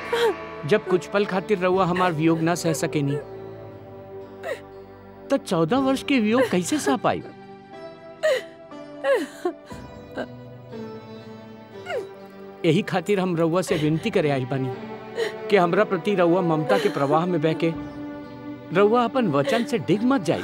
जब कुछ पल खातिर रउआ हमार वियोग ना सह सकेनी तो चौदह वर्ष के वियोग कैसे सह पाई यही खातिर हम रउआ से विनती करे आई बानी कि हमरा प्रति रउआ ममता के प्रवाह में बह के रउआ अपन वचन से डिग मत जाई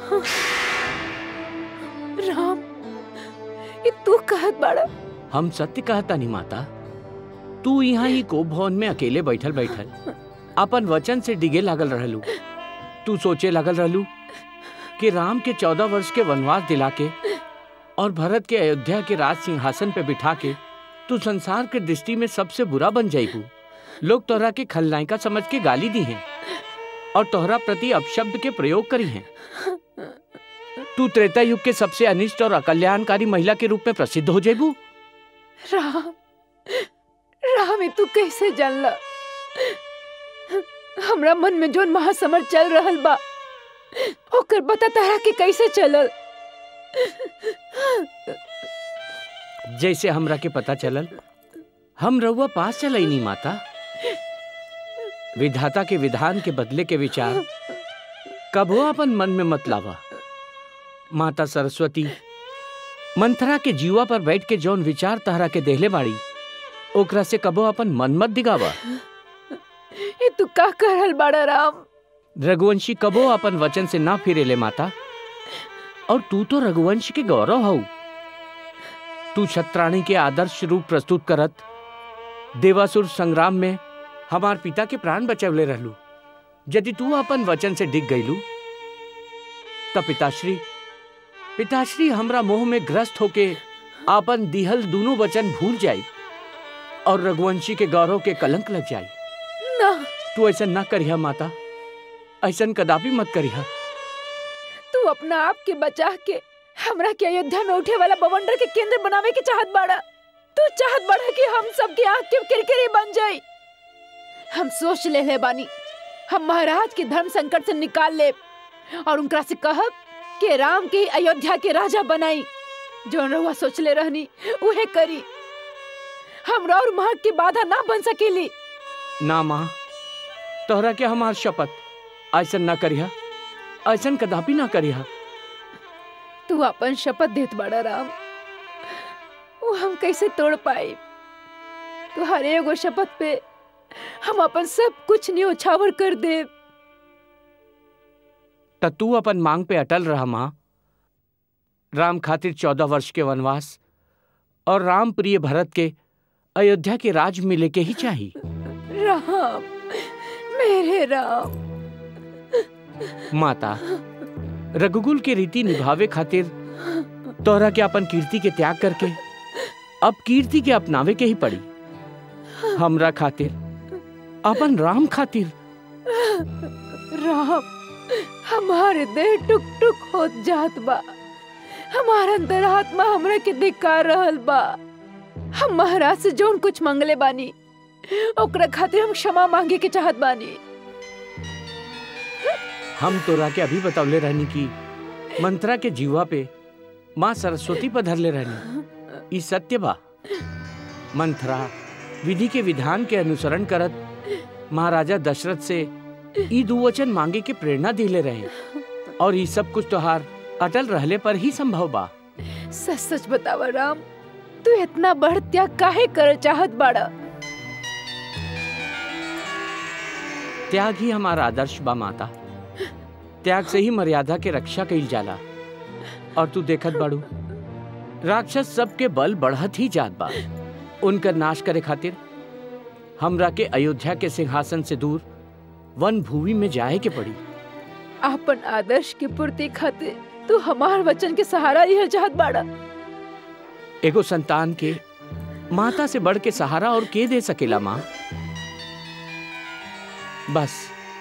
राम ये तू कहत बाड़ा हम सत्य कहता नहीं माता तू यहाँ ही को भवन में अकेले बैठल बैठल अपन वचन से डिगे लागल रहलू तू सोचे लागल रहलू कि राम के चौदह वर्ष के वनवास दिला के और भरत के अयोध्या के राज सिंहासन पे बिठा के तू संसार के दृष्टि में सबसे बुरा बन जाएगू लोग तोहरा के खलनायिका समझ के गाली दी हैं और तोहरा प्रति अपशब्द के प्रयोग करी हैं तू त्रेता युग के सबसे अनिष्ट और अकल्याणकारी महिला के रूप में प्रसिद्ध हो जेबू राम राम ये तू कैसे जानला हमरा मन में जोन महासमर चल रहल बा ओकर बता तारा के कैसे चलल जैसे हमरा के पता चलल हम रउआ पास चलई माता विधाता के विधान के बदले के विचार कबो अपन मन में मत लावा माता सरस्वती मंथरा के जीवा पर बैठ के जौन विचार तहरा के देहले बाड़ी ओकरा से कबो अपन मन मत दिगावा ये तू का कर रहल बाड़ा राम रघुवंशी कबो अपन वचन से ना फिरेले माता और तू तो रघुवंश के गौरव हऊ तू छत्राणी के आदर्श रूप प्रस्तुत करत देवासुर संग्राम में हमार पिता के प्राण बचवले रहलू यदि तू अपन वचन से डिग गईलू तब पिताश्री पिताश्री हमरा मोह में ग्रस्त होके आपन दिहल दोनों वचन भूल जाई और रघुवंशी के गौरव के कलंक लग जाई ना तू ऐसा ना करिहा माता ऐसा कदापि मत करिहा तू अपना आप के बचा के हमरा के अयोध्या में उठे वाला बवंडर के केंद्र बनावे के चाहत बाड़ा तू चाहत बाड़ा कि हम सब के आंख के किरकिरी बन जाई हम सोच ले ले बानी हम महाराज के धर्म संकट से निकाल ले और उनकरा से कहब कि राम के ही अयोध्या के राजा बनाई जो रहुआ सोच ले रहनी उहे करी हमरा और महक की बाधा ना बन सकेली ना माँ तोहरा के हमार शपथ ऐसा ना करिहा ऐसा कदापि ना करिहा तू अपन शपथ देत बड़ा राम वो हम कैसे तोड़ पाए तू हर एगो शपथ पे हम अपन सब कुछ न्योछावर कर दे त तू अपन मांग पे अटल रहा माँ राम खातिर चौदह वर्ष के वनवास और राम प्रिय भरत के अयोध्या के राज मिले के ही चाहिए राम मेरे राम माता रघुकुल के रीति निभावे खातिर तोहरा के अपन कीर्ति के त्याग करके अब कीर्ति के अपनावे के ही पड़ी हमरा खातिर अपन राम खातिर राम हमारे देह टुक टुक होत जात बा हमारा अंतरात्मा हमरा के धिक्कार रहल बा हम महाराज से जोन कुछ मंगले बानी ओकरा खातिर हम क्षमा मांगे के चाहत बानी हम तोरा के अभी बतौले रहनी की मंत्रा के जीवा पे माँ सरस्वती पर धरले रहनी ई सत्य बा मंत्रा विधि के विधान के अनुसरण करत महाराजा दशरथ से ई दुवचन मांगे के प्रेरणा दिले रहे और ई सब कुछ तोहार अटल रहले पर ही संभव बा सच सच बतावा राम तू इतना बढ़ त्याग काहे कर चाहत बाड़ा त्याग ही हमारा आदर्श बा माता त्याग से ही मर्यादा के रक्षा कईल जाला और तू देखत बाड़ू राक्षस सबके बल बढ़त ही जात बा उनका नाश करे खातिर हमरा के अयोध्या के सिंहासन से दूर वन भूमि में जाए के पड़ी आपन आदर्श की पूर्ति खातिर तू हमार वचन के सहारा लिहल चाहत बाड़ा एगो संतान के माता से बढ़ के सहारा और के दे सकेला माँ बस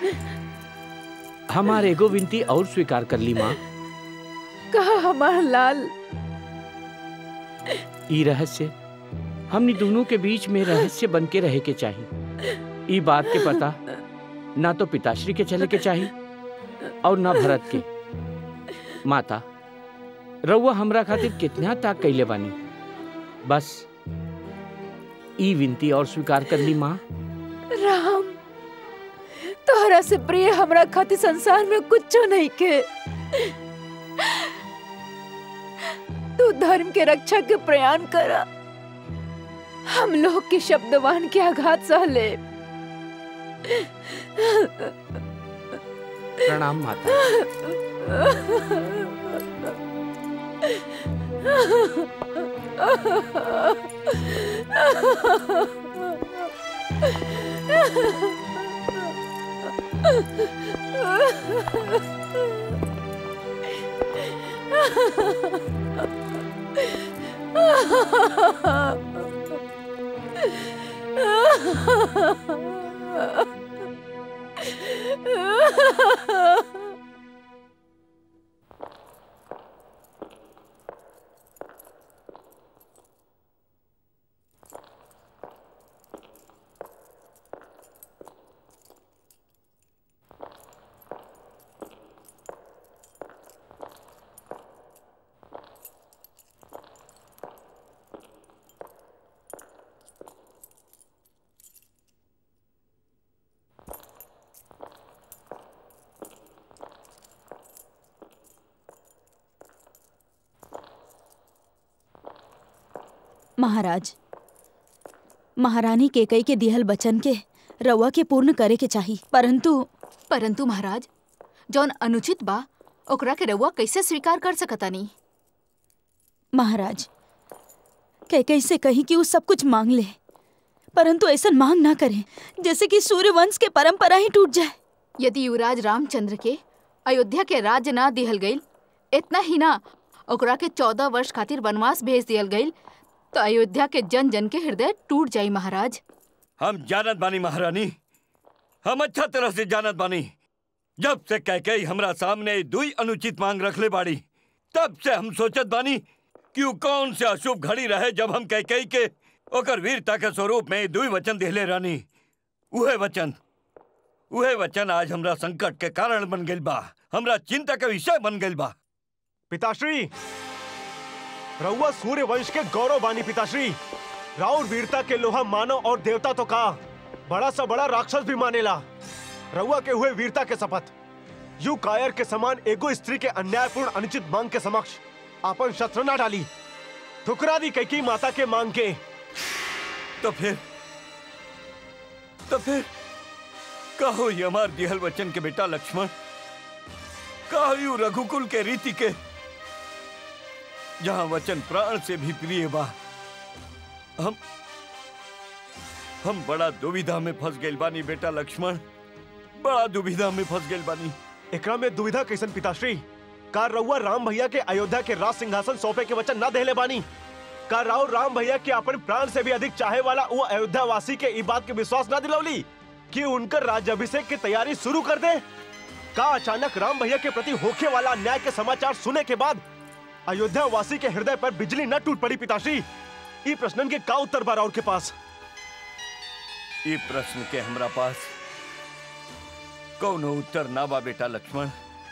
हमार एगो विनती और स्वीकार कर ली माँ कहा हमार लाल ई रहस्य हमनी दोनों के बीच में रहस्य बन के रहे के चाहिए ई बात के पता ना तो पिताश्री के चले के चाहिए और ना भरत के माता रउआ हमरा खातिर कितना ताक कैले बानी बस ई विनती और स्वीकार कर ली माँ राम तोहरा से प्रिय हमरा खातिर संसार में कुछो नहीं के तू धर्म के रक्षा के प्रयाण करा हम लोग के शब्दवान के आघात सह ले प्रणाम माता महाराज महारानी केकई के दिहल बचन के रउआ के पूर्ण करे के चाही परंतु परंतु महाराज जौन अनुचित बा ओकरा के रउआ कैसे स्वीकार कर सकतानी महाराज कैकई से कही कि उ सब कुछ मांग ले परंतु ऐसा मांग ना करें जैसे कि सूर्य वंश के परंपरा ही टूट जाए यदि युवराज रामचंद्र के अयोध्या के राज्य ना दिहल गईल इतना ही ना ओकरा के चौदह वर्ष खातिर वनवास भेज दियल गईल तो अयोध्या के जन जन के हृदय टूट जाई महाराज हम जानत बानी महारानी हम अच्छा तरह से जानत बानी जब से कैकई हमरा सामने दुई अनुचित मांग रखले बाड़ी तब से हम सोचत बानी कि उ कौन से अशुभ घड़ी रहे जब हम कैकई के ओकर वीरता के स्वरूप में दुई वचन दिहले रानी उहे वचन उहे वचन आज हमरा संकट के कारण बन गइल बा हमरा चिंता के विषय बन गइल बा पिताश्री रउआ सूर्य वंश के गौरव बानी पिताश्री राउर वीरता के लोहा मानव और देवता तो का बड़ा सा बड़ा राक्षस भी मानेला रउआ के हुए वीरता के शपथ यू कायर के समान एगो स्त्री के अन्यायपूर्ण अनुचित मांग के समक्ष अपन शस्त्र ना डाली ठुकरा दी कैकी माता के मांग के तो फिर तो फिर कहो ये हमार दिहल वचन के बेटा लक्ष्मण कहो यू रघुकुल के रीति के जहां वचन प्राण से भी प्रिय बा हम हम बड़ा दुविधा में फंस गइल बानी बेटा लक्ष्मण बड़ा दुविधा में फंस गइल बानी एकरा में दुविधा कैसन पिताश्री का रउआ राम भैया के अयोध्या के राज सिंहासन सौंपे के वचन ना देले बानी का राव राम भैया के अपन प्राण से भी अधिक चाहे वाला वो अयोध्या वासी के ई बात के विश्वास ना दिलौली कि उनकर राज्याभिषेक की तैयारी शुरू कर दे का अचानक राम भैया के प्रति होखे वाला अन्याय के समाचार सुने के बाद अयोध्या वासी के हृदय पर बिजली न टूट पड़ी पिताश्री ई प्रश्नन के का उत्तर बा राउर के पास ये प्रश्न के हमरा पास कौनो उत्तर ना बा बेटा लक्ष्मण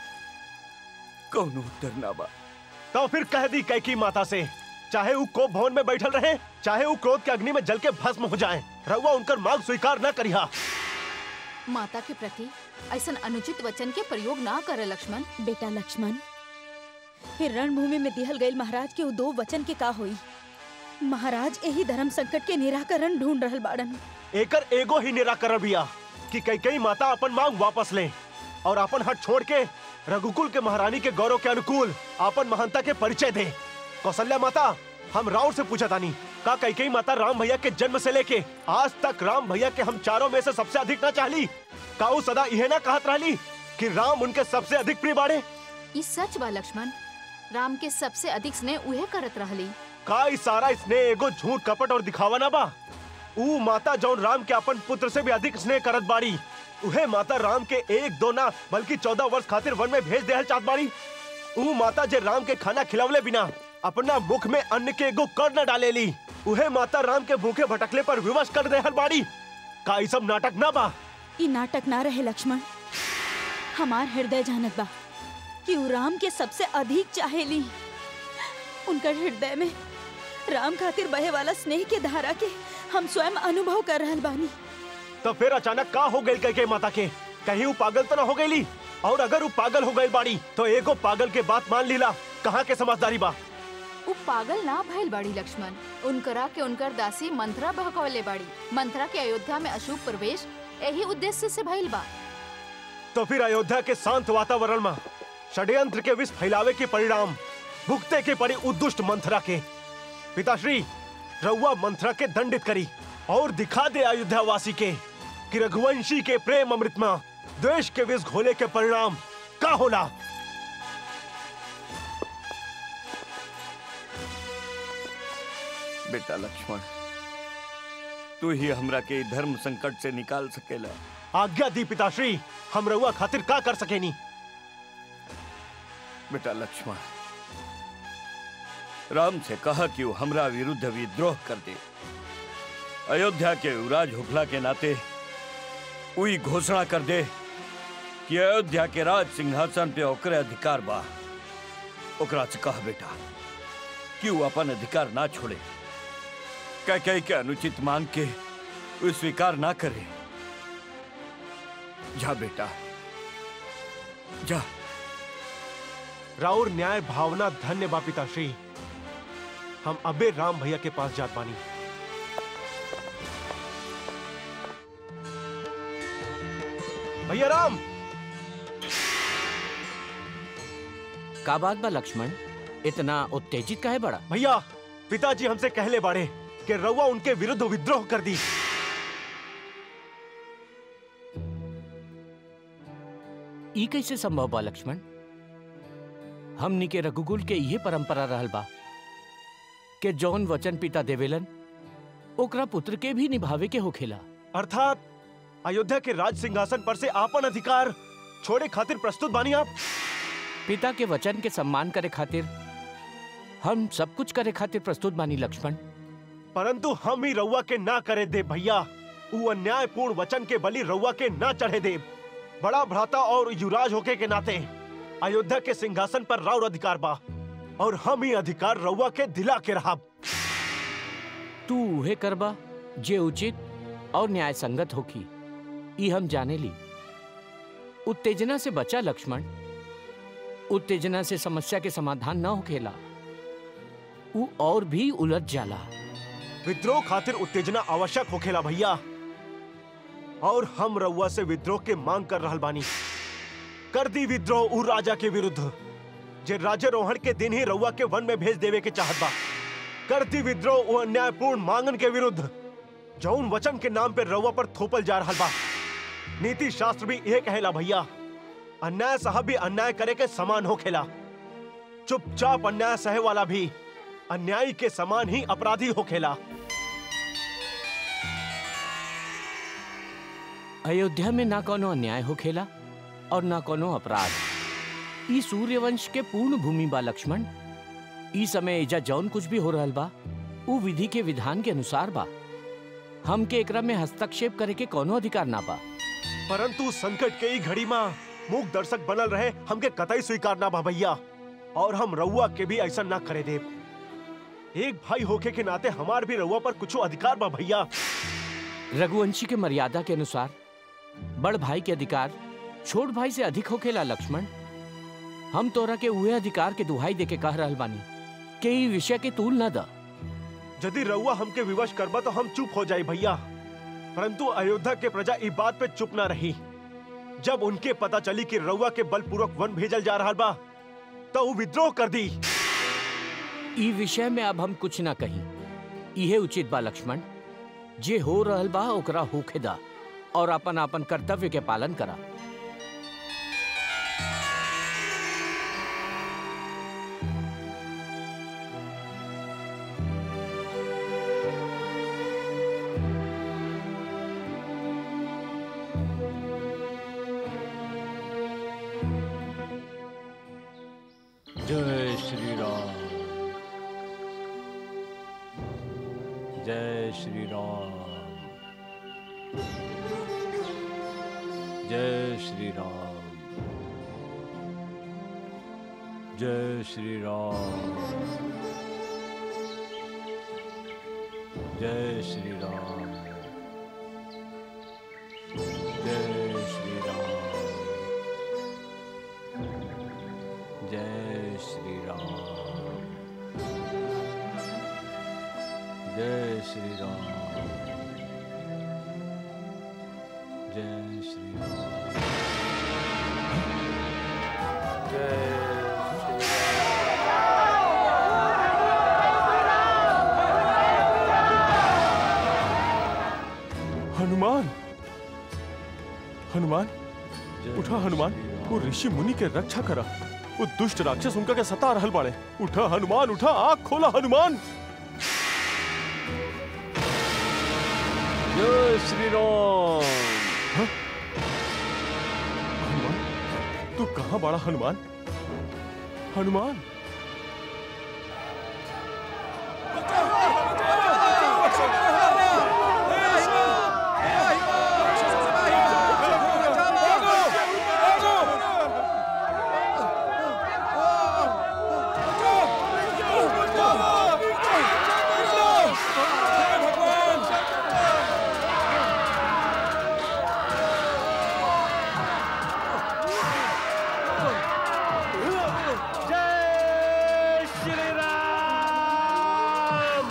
कौनो उत्तर ना बा तो फिर कह दी कैकी माता से चाहे वो कोप भवन में बैठल रहे चाहे वो क्रोध के अग्नि में जल के भस्म हो जाएं, रउआ उनकर मांग स्वीकार न करिहा माता के प्रति ऐसा अनुचित वचन के प्रयोग ना करे लक्ष्मण बेटा लक्ष्मण फिर रणभूमि में दिहल गईल महाराज के उ दो वचन के का होई महाराज यही धर्म संकट के निराकरण ढूंढ रहल बाड़न एकर एगो ही निराकरण बिया कि कई कई माता अपन मांग वापस लें और अपन हट छोड़ के रघुकुल के महारानी के गौरव के अनुकूल अपन महानता के परिचय दें कौशल्या माता हम राउर से पूछा तानी का कई कई माता राम भैया के जन्म से लेके आज तक राम भैया के हम चारों में से सबसे अधिक ना चाहली का उ सदा यह ना कहत रहली कि राम उनके सबसे अधिक प्रिय बाड़े ई सच बा लक्ष्मण राम के सबसे अधिक स्नेह उहे करत रहली का ई सारा स्नेह एगो झूठ कपट और दिखावा ना बा ऊ माता जौन राम के अपन पुत्र से भी अधिक स्नेह करत बाड़ी उहे माता राम के एक दो ना बल्कि चौदह वर्ष खातिर वन में भेज देहल चाहत बाड़ी ऊ माता जे राम के खाना खिलवले बिना अपना मुख में अन्न के एगो कर न डालेली उहे माता राम के भूखे भटकले पर विवश कर देहल बाड़ी का ई सब नाटक ना बा ई नाटक ना रहे लक्ष्मण हमार हृदय जानत बा कि उ राम के सबसे अधिक चाहेली उनकर हृदय में राम खातिर बहे वाला स्नेह के धारा के हम स्वयं अनुभव कर रहल बानी तो फिर अचानक का हो गई कह माता के कहीं वो पागल तो ना हो गई और अगर वो पागल हो गई बाड़ी तो एगो पागल के बात मान लीला कहाँ के समझदारी बा उ पागल ना भइल बाड़ी लक्ष्मण उनकरा के उनकर दासी मंथरा बहकवले बाड़ी मंथरा के अयोध्या में अशुभ प्रवेश यही उद्देश्य से भइल बा तो फिर अयोध्या के शांत वातावरण में षड्यंत्र के विष फैलावे के परिणाम भुगते के पड़ी उद्दुष्ट मंथरा के पिताश्री रउआ मंथरा के दंडित करी और दिखा दे अयोध्या वासी के कि रघुवंशी के प्रेम अमृत में द्वेष के विष घोले के परिणाम का होला बेटा लक्ष्मण तू ही हमरा के ई धर्म संकट से निकाल सकेला आज्ञा दी पिताश्री हम रउआ खातिर का कर सकेनी बेटा लक्ष्मण राम से कहा कि वो हमरा विरुद्ध विद्रोह कर दे अयोध्या के युवराज होखला के नाते उई घोषणा कर दे कि अयोध्या के राज सिंहासन पे ओकरे अधिकार बा ओकरा से कहा बेटा कि वो अपन अधिकार ना छोड़े कह कह के अनुचित मांग के वो स्वीकार ना करे जा बेटा जा राउर न्याय भावना धन्य बा पिताश्री हम अबे राम भैया के पास जात बानी भैया राम का बात बा लक्ष्मण इतना उत्तेजित काहे बड़ा भैया पिताजी हमसे कहले बाड़े कि रउआ उनके विरुद्ध विद्रोह कर दी ई कैसे संभव बा लक्ष्मण हमनी के रघुकुल के इहे परंपरा रहल बा के जौन वचन पिता देवेलन ओकरा पुत्र के भी निभावे के होखेला अर्थात अयोध्या के राज सिंहासन पर से आपन अधिकार छोड़े खातिर प्रस्तुत बानी आप पिता के वचन के सम्मान करे खातिर हम सब कुछ करे खातिर प्रस्तुत बानी लक्ष्मण परंतु हम ही रउआ के ना करे दे भैया उ अन्यायपूर्ण वचन के बलि रउआ के ना चढ़े दे बड़ा भ्राता और युवराज होके के नाते अयोध्या के सिंहासन पर राउर अधिकार बा और हम ही अधिकार रउआ के दिला के रहा तू उहे करबा जे उचित और न्याय संगत होखी ई हम जाने ली उत्तेजना से बचा लक्ष्मण उत्तेजना से समस्या के समाधान न होखेला उ और भी उलझ जाला विद्रोह खातिर उत्तेजना आवश्यक होखेला भैया और हम रउआ से विद्रोह के मांग कर रहल बानी कर दी विद्रोह उ राजा के विरुद्ध जे राज्यरोहण के दिन ही रउआ के वन में भेज देवे के चाहत बा कर दी विद्रोह उ अन्यायपूर्ण मांगन के विरुद्ध जौन वचन के नाम पे रउआ पर थोपल जा रहल बा नीति शास्त्र भी यह कहेला भैया अन्याय साहब भी अन्याय करे के समान होखेला चुपचाप अन्याय सहे वाला भी अन्यायी के समान ही अपराधी होखेला अयोध्या में ना कोनो अन्याय होखेला और ना कोनो अपराध ई सूर्यवंश के पूर्ण भूमि बा लक्ष्मण ई समय एजा जौन कुछ भी हो रहल बा उ विधि के विधान के अनुसार बा हमके एकरा में हस्तक्षेप करे के कोनो अधिकार ना बा परंतु संकट के ही घड़ी में मूक दर्शक बनल रहे हमके कतई स्वीकार ना बा भैया और हम रउआ के भी ऐसा ना करे देव एक भाई होके के नाते हमार भी रउआ पर कुछ अधिकार बा भैया रघुवंशी के मर्यादा के अनुसार बड़ भाई के अधिकार छोट भाई से अधिक होखेला लक्ष्मण हम तोरा के उहे अधिकार के दुहाई दे के कह रहल बानी के ई विषय के तूल न द यदि रउआ हमके विवश करबा तो हम चुप हो जाए भैया परंतु अयोध्या के प्रजा इस बात पे चुप ना रही जब उनके पता चली कि रउआ के बलपूर्वक वन भेजल जा रहा बा तो वो विद्रोह कर दी ई विषय में अब हम कुछ ना कही इहे उचित बा लक्ष्मण जे हो रहल बा ओकरा होखे दा और अपन अपन कर्तव्य के पालन करा जय श्री राम जय श्री राम जय श्री राम जय श्री राम जय श्री राम जय श्री राम हनुमान हनुमान जय उठा हनुमान श्री राम। वो ऋषि मुनि के रक्षा करा वो दुष्ट राक्षस उनका के सता रहल बाड़े उठा हनुमान उठा आँख खोला हनुमान जय श्री राम हनुमान तू कहाँ बड़ा हनुमान हनुमान जय श्री राम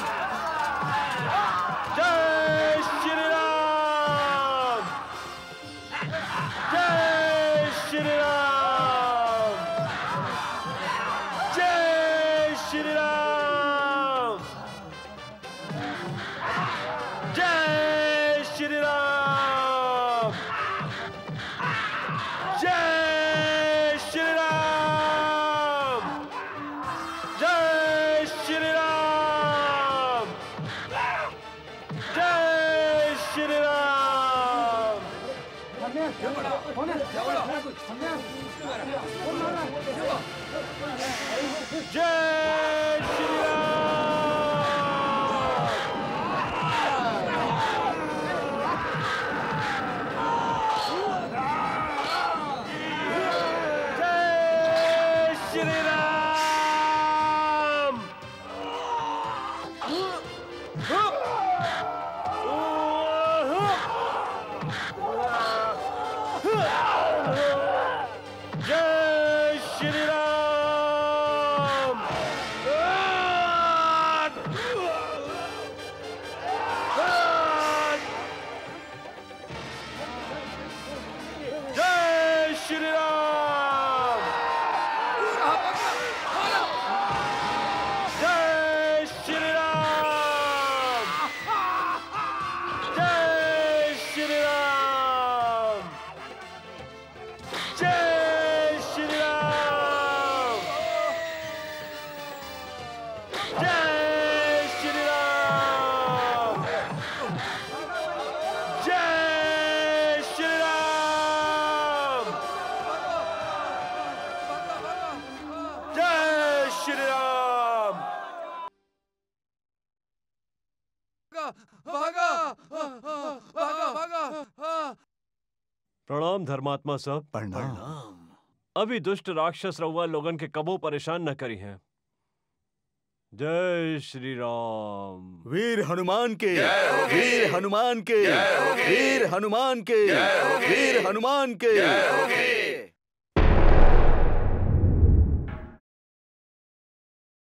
जय श्री राम जय श्री राम जय श्री राम जय श्री राम जय श्री राम जय श्री राम जय श्री राम जय श्री राम जय श्री राम जय श्री राम जय श्री राम जय श्री राम जय श्री राम जय श्री राम जय श्री राम जय श्री राम जय श्री राम प्रणाम धर्मात्मा सब प्रणाम अभी दुष्ट राक्षस रउआ लोगन के कबो परेशान न करी हैं जय श्री राम वीर हनुमान के वीर हनुमान के वीर हनुमान के वीर हनुमान के